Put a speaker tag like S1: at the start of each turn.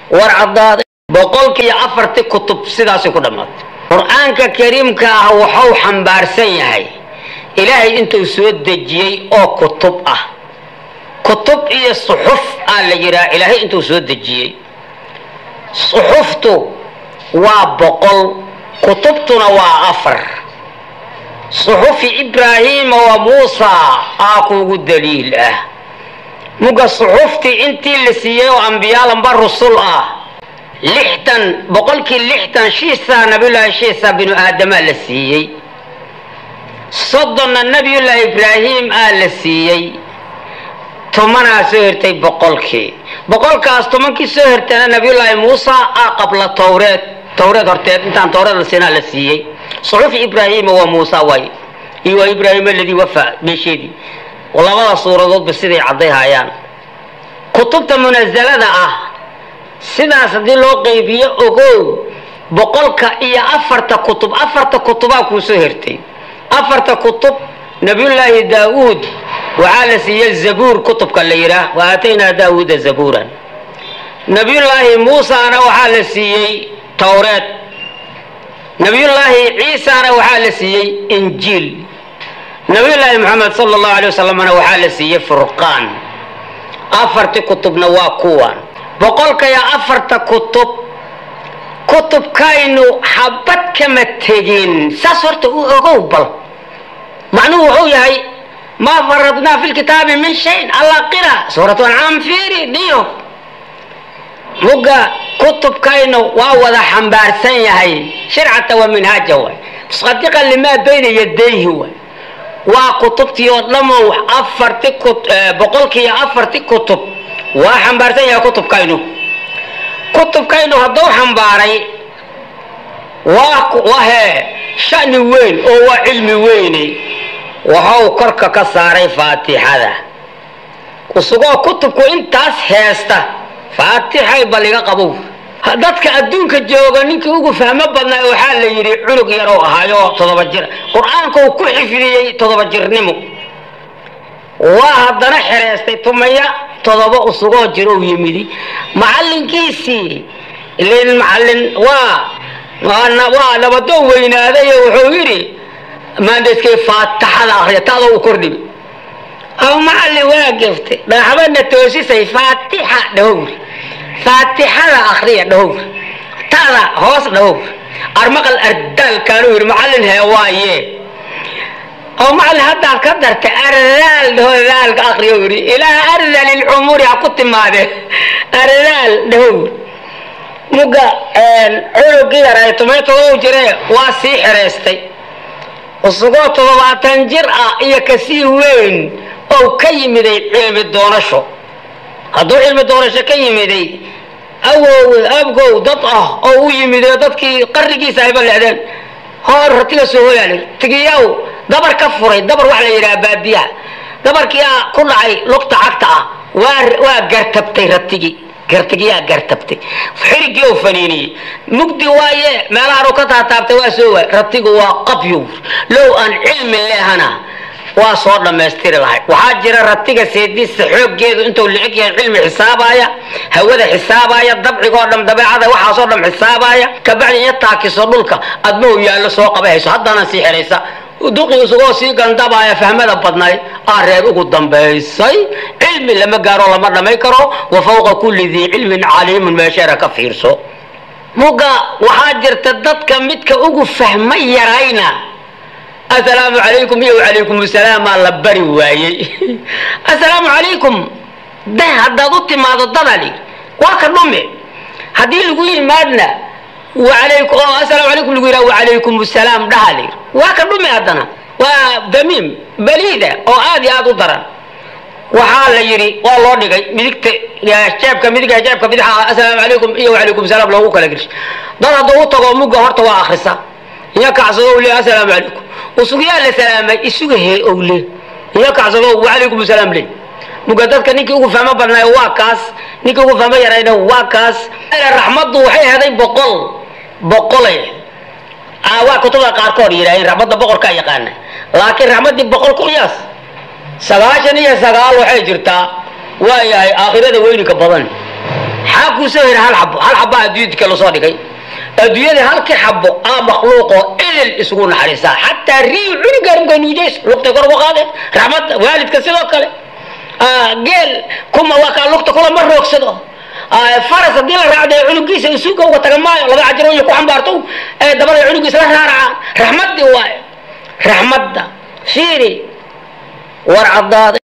S1: war caddaaday boqolkiiyo afartii kutub sidaasay ku dhammaatay qur-aanka kariimka ah wuxuu xambaarsan yahay ilaahay intuu soo dejiyey oo kutub ah kutub iyo suxuf aa la yidhaha ilaahay intuu soo dejiyey suxuftu waa boqol kutubtuna waa afar suxufi ibraahiima wa muusa aa kuugu daliil ah muga suxuftii intii la siiyey oo ambiyaalanba rusul ah lixdan boqolkii lixdan shiisaa nabiyullaahi shiisa binu aadamaa la siiyey soddonna nabiyullaahi ibraahim aa la siiyey tomanaa soo hirtay boqolkii boqolkaas tobankii soo hirtayna nabiyullaahi muusa aa qabla towreed towreed horteed intaan towreed la siinaa la siiyey suxufi ibraahiima waa muusa waay iyo waa ibraahim aladii wafaa meesheedii labada suuradoodba siday cadday hayaan kutubta munazalada ah sidaas haddii loo qaybiyo ogow boqolka iyo afarta kutub afarta kutubaa kuu soo hirtay afarta kutub nabiyullaahi daawuud waxaa la siiyey zabuur kutubka la yidhaah wa aataynaa daawuuda zabuuran nabiyullaahi muusana waxaa la siiyey towreed nabiyullaahi ciisana waxaa la siiyey injiil nabiyullaahi moxamed sala allahu alay wasalamna waxaa la siiyey furqaan afarti kutubna waa kuwan boqolka iyo afarta kutub kutubkaynu xabad kama tegin saas horta u ogow bal macnuhu wuxuu yahay maa faradnaa fi lkitaabi min shayin alla qira suuratu ancaam fiiri dhiyo mugga kutubkaynu waa wada xambaarsan yahay shircata wa minhaaja waay musadiqan limaa bayna yadayhi waay waa kutubtii oo dhamow afarti boqolkiiyo afarti kutub waa xambaarsan yahay kutubkaynu kutubkaynu hadduu xambaaray waa hee shani weyn oo waa cilmi weyne waxau korka ka saaray faatixada kusugoo kutubku intaas heesta faatixay baliga qabow dadka adduunka jooga ninkii ugu fahmo badnaa waxaa la yidhi cunug yaroo ahaayo toddoba jir qur-aanka uu ku xifdiyey toddoba jirnimo waa haddana xereystay tumaya toddoba usugoo jirou yimidi macallinkiisii ilin macallin waa waa nabadoo weynaaday wuxuu yidhi maandeskay faataxada akriya taadoo u kordhibi aw macallin waa geftay dhagaxbadna toosisay faatixa dhahowr faatixada akriya dhahowr taada hoos dhahowr armaqal ardaalkaanu yidhi macallin hee waaye oo macallin haddaad ka dartay ardaal dhaho daalka akriya yidhi ilaa ardal ilcumuri ha ku timaadee ardaal dhahowr muga cunugii yaray tumay todoba jire waa sii xereystay usugoo toddobaatan jir ah iyo kasii weyn oo ka yimiday cilmi doonasho hadduu cilmi doonasho ka yimiday awow abgow dad ah oo u yimiday dadkii qarrigiisa ayba lecdeen hoor ratiga soo hoyaali tigiyaw dabar ka furay dabar waxa la yidhaha baadiyaha dabarkiiaa ku dhacay lugta cagta ah waa waa gartabtay ratigii gartigiyaa gartabtay xirigii oo faniiniyey mugdi waaye meelahan ka taataabtay waa soo waay ratigu waa qabyow low aan cilmi leehana waa soo dhammaystiri lahay waxaa jira ratiga seediisa xooggeedu intuu licig yahay cilmi xisaabaya hawada xisaabaya dabcigoo dham dabeecada waxaasoo dham xisaabaya kabacdi iyo taakiso dhulka adma u yaallo soo qabahayso haddana sii xihaysa duqii isagoo sii gandabaya fahmada badnayd aa reer ugu dambaysay cilmi lama gaaro lama dhamay karo wa fawqa kulli dii cilmin caliimun meesheera ka fiirso muga waxaa jirta dadka midka ugu fahma yarayna assalaamu calaykum iyo wacalaykum assalaamaa la bari waayey assalaamu calaykum de haddaad u timaado dadani waa ka dhume haddii lagu yimaadna walaykum oo assalaamu calaykum lagu yidhaha wacalaykum assalaam dhahali waa ka dhume haddana waa damiim baliida oo aad iyo aad u daran waxaa la yidhi waa loo dhigay midigta jeebka midiga jeebka bidxa assalaamu calaykum iyo wacalaykum salaam loogu kala geshay dad hadduu u tago mugga horta waa akrisa iyo kacsado le assalaamu calaykum usugiyaa la salaamay isuga he owle iyo kacsado wacalaykum assalaam le muga dadka ninkii ugu fahmo badnaayo waa kaas ninkii ugu fahmo yarayna waa kaas raxmaddu waxay heday boqol boqole waa kutubda qaarkood yidhaaheen raxmadda boqorkaa yaqaana laakiin raxmaddii boqol ku qiyaas sagaashan iyo sagaal waxay jirtaa waa yahay aakhirada weyninka badan maxaa kuu soo hira hal xabo hal xabaa adduunyada kale soo dhigay adduunyada halkii xabo aa makhluuqoo idil isugu naxariisaa xataa riiw cunugaan uga nuujays lugtay kor uga qaadeen raxmadda waalidka sidoo kale geel kuma waa kaa lugta kula ma roogsado faras haddii la raacday cunugiisa isuuga uga taga maayo laba cajiro iyo ku xambaarto ee dabada cunugiisa la raaracaan raxmaddii waayo raxmadda fiiri war caddaada